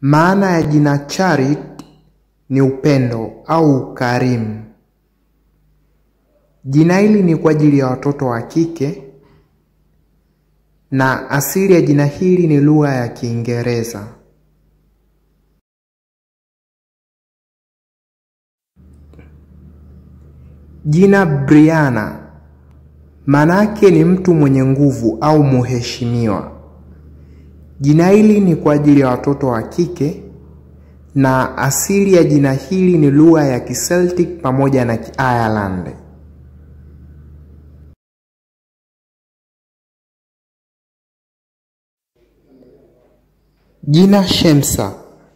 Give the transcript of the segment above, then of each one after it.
Maana ya jina Charity ni upendo au ukarimu. Jina hili ni kwa ajili ya watoto wa kike na asili ya jina hili ni lugha ya Kiingereza. Jina Brianna maana yake ni mtu mwenye nguvu au mheshimiwa. Jina hili ni kwa ajili ya watoto wa kike na asili ya jina hili ni lugha ya Kiceltic pamoja na Kiireland. Jina Shemsa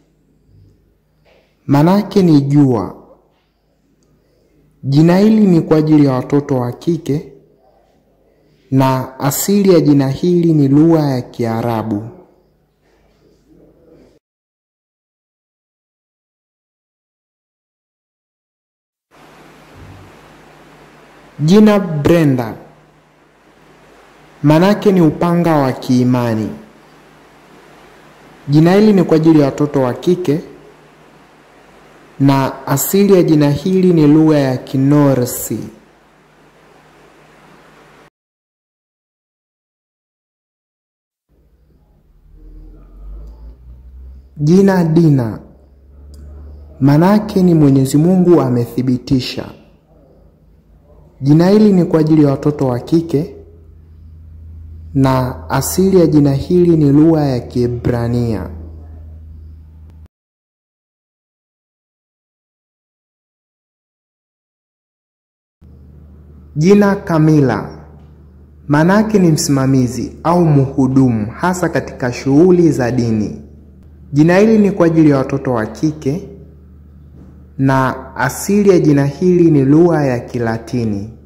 manake ni jua. Jina hili ni kwa ajili ya watoto wa kike na asili ya jina hili ni lugha ya Kiarabu. Jina Brenda manake ni upanga wa kiimani. Jina hili ni kwa ajili ya watoto wa kike na asili ya jina hili ni lugha ya Kinorsi. Jina Dina manake ni Mwenyezi Mungu amethibitisha. Jina hili ni kwa ajili ya watoto wa kike na asili ya jina hili ni lugha ya Kiebrania. Jina Kamila manake ni msimamizi au mhudumu hasa katika shughuli za dini. Jina hili ni kwa ajili ya watoto wa kike na asili ya jina hili ni lugha ya Kilatini.